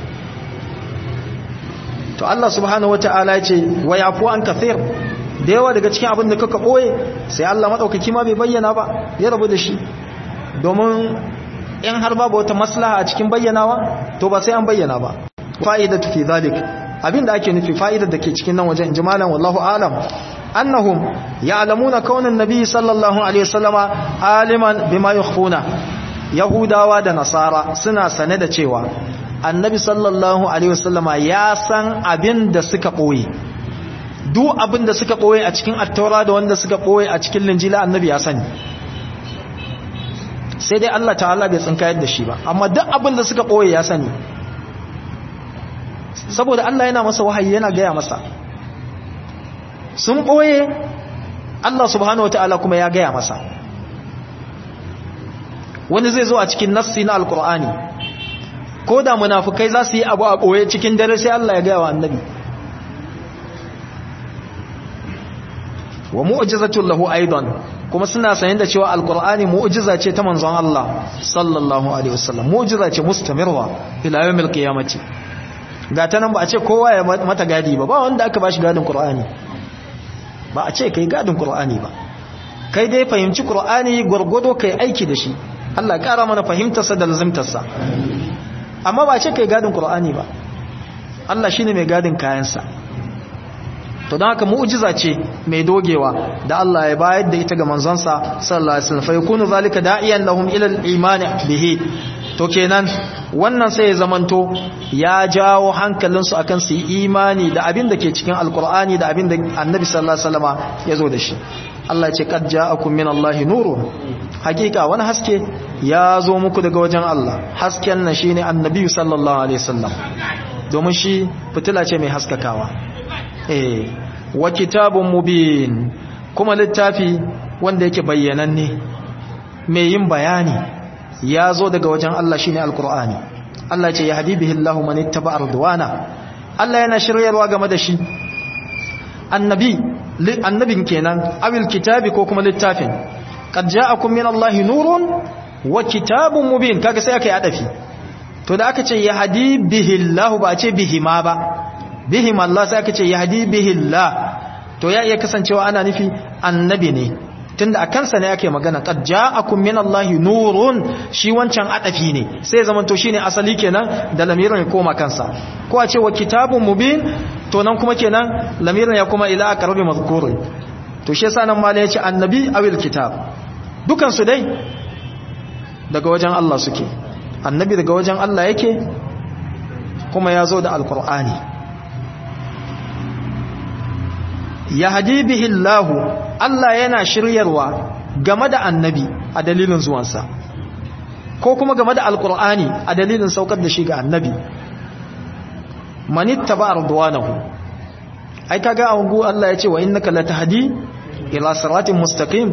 [SPEAKER 1] to Allah subhanahu wataala ya ce wa yafu an kathir da yawa daga cikin abin da kaka boye sai Allah madaukaki ma bai bayyana ba ya rabu da shi domin in har babu wata maslaha a cikin bayyanawa to ba sai an bayyana ba fa'idatu fi zalik abinda ake nufi fa'idar da ke cikin nan wajen jimalan wallahu alam annahum ya'lamuna kaunan nabi sallallahu alaihi wasallama aliman bima yukhfuna yahudawa da nasara suna sane da cewa annabi sallallahu alaihi wasallama ya san abin da suka boye duk abin da suka boye a cikin attaura da wanda suka boye a cikin linjila annabi ya sani sai dai Allah ta'ala bai tsinkayar da shi ba amma duk abin da suka boye ya sani saboda Allah yana masa wahayi yana gaya masa sun boye Allah subhanahu wataala kuma ya gaya masa wani zai zo a cikin nassi na alkur'ani ko da munafukai za su yi abu a ɓoye cikin dare sai Allah ya gaya wa annabi wa mu'jizatul lahu aidan kuma suna sanin da cewa alkur'ani mu'jiza ce ta manzon Allah sallallahu alaihi wasallam mu'jiza ce mustamirwa ila yawmil qiyamati ga ta nan ba a ce kowa ya mata gadi ba ba wanda aka bashi gadin qur'ani ba a ce kai gadin qur'ani ba kai dai fahimci qur'ani gurgudo kai aiki da shi Allah ƙara mana fahimtarsa da lazimtarsa amma ba ce kai gadin Qur'ani ba Allah shine mai gadin kayansa to don haka mu'jiza ce mai dogewa da Allah ya bayar da ita ga manzonsa sallallahu alaihi wasallam fa yakunu zalika da'iyan lahum ila al-iman bihi to kenan wannan sai ya zamanto ya jawo hankalinsu akan su yi imani da abin da ke cikin alkur'ani da abin da annabi sallallahu alaihi wasallama ya zo da shi Allah ya ce qad ja'akum min Allahi nurun hakika wani haske ya zo muku daga wajen Allah hasken nan shine annabi sallallahu alaihi wasallam domin shi fitila ce mai haskakawa eh wa kitabun mubin kuma littafi wanda yake bayyananne mai yin bayani ya zo daga wajen Allah shine alqur'ani Allah ya ce ya habibihi Allahu man ittaba ardwana Allah yana shiryarwa game da shi annabi annabin kenan awil kitabi ko kuma littafin qad ja'akum min Allahi nurun wa kitabun mubin kaga sai aka yi adafi to da aka ce ya hadi bihi Allah ba a ce bihi ma ba bihi Allah sai aka ce ya hadi bihi Allah to ya iya kasancewa ana nufi annabi ne tunda a kansa ne ake magana qad ja'akum min Allahi nurun shi wancan adafi ne sai zaman to shine asali kenan da lamirin ya koma kansa ko a ce wa kitabun mubin to nan kuma kenan lamirin ya kuma ila aqrabi mazkur to shi yasa nan malai ya ce annabi awil kitab dukan su dai daga wajen Allah suke annabi daga wajen Allah yake kuma ya zo da alqur'ani yahdi bihi Allahu Allah yana shiryarwa game da annabi a dalilin zuwansa ko kuma game da alkur'ani a dalilin saukar da shi ga annabi manitta ba ardwanahu ai kaga a hungu Allah ya ce wa innaka latahdi ila siratin mustaqim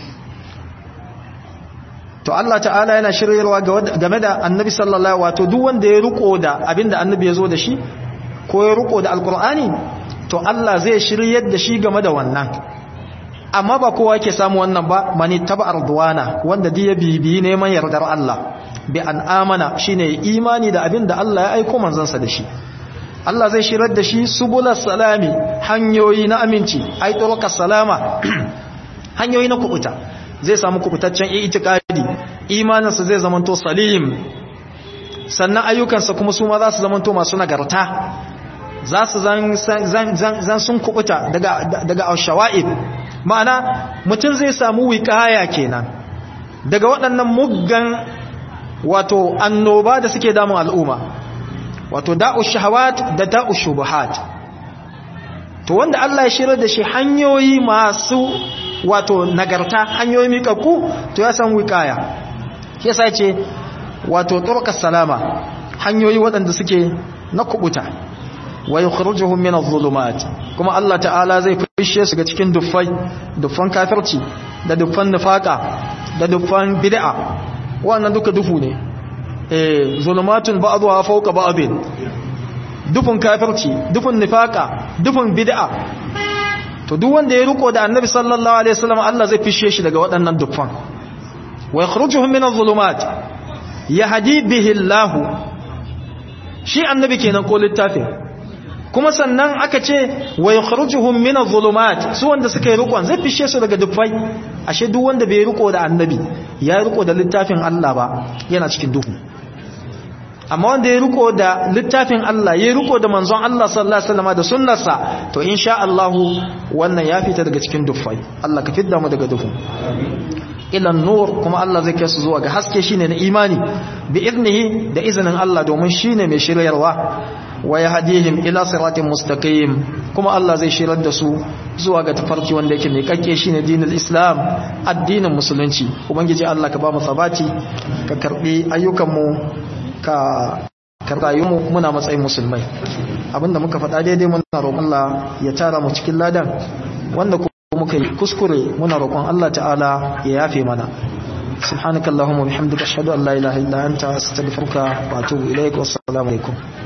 [SPEAKER 1] to Allah ta'ala yana shiryarwa game da annabi sallallahu wato duk wanda ya riko da abinda annabi ya zo da shi ko ya riko da alkur'ani to Allah zai shiryar da shi game da wannan amma ba kowa ke samu wannan ba mani taba ardwana wanda duk ya bibiyi neman yardar Allah bi an amana shine imani da abin da Allah ya aiko manzansa da shi Allah zai shirar da shi subulas salami hanyoyi na aminci ai turuqas salama hanyoyi na kubuta zai samu kubutaccen itikadi imaninsa zai zamanto salim sannan ayyukansa kuma su ma za su zamanto masu nagarta za su zan sun kubuta daga shawa'ib ma'ana mutum zai samu wiƙaya kenan daga waɗannan muggan wato annoba da suke damun al'umma wato da'u shahawat da da'u shubuhat to wanda Allah ya shirar da shi hanyoyi masu wato nagarta hanyoyi miƙaƙu to ya san wiƙaya yasa ce wato turqas salama hanyoyi waɗanda suke na kubuta wa yukhrijuhum min adh-dhulumat kuma Allah ta'ala zai fishe su ga cikin duffai duffan kafirci da duffan nifaka da duffan bid'a wannan duka dufu ne eh zulumatun ba'dha fawqa ba'dhin dufin kafirci dufin nifaka dufin bid'a to duk wanda ya riko da annabi sallallahu alaihi wasallam Allah zai fishe shi daga waɗannan dufan wa yakhrujuhum min adh-dhulumat yahdi bihi Allah shi annabi kenan ko littafin kuma sannan aka ce wa yakhrujuhum min adh-dhulumat su wanda suka yi rikon zai fishe su daga dufai ashe duk wanda bai riko da annabi ya riko da littafin Allah ba yana cikin duhu amma wanda ya riko da littafin Allah ya riko da manzon Allah sallallahu alaihi wasallam da sunnarsa to insha Allah wannan ya fita daga cikin dufai Allah ka fidda mu daga duhu ila nur kuma Allah zai kai su zuwa ga haske shine na imani bi iznihi da izinin Allah domin shine mai shiryarwa wa yahdihim ila siratin mustaqim kuma Allah zai shirar da su zuwa ga tafarki wanda yake mai kakke shine dinul islam addinin musulunci ubangiji Allah ka ba mu sabati ka karbi ayyukan mu ka karbayu mu muna matsayin musulmai abinda muka faɗa daidai muna roƙon Allah ya tara mu cikin ladan wanda muka yi kuskure muna roƙon Allah ta'ala ya yafe mana subhanakallahumma bihamdika ashhadu an la ilaha illa anta astaghfiruka wa atubu ilaik wassalamu alaikum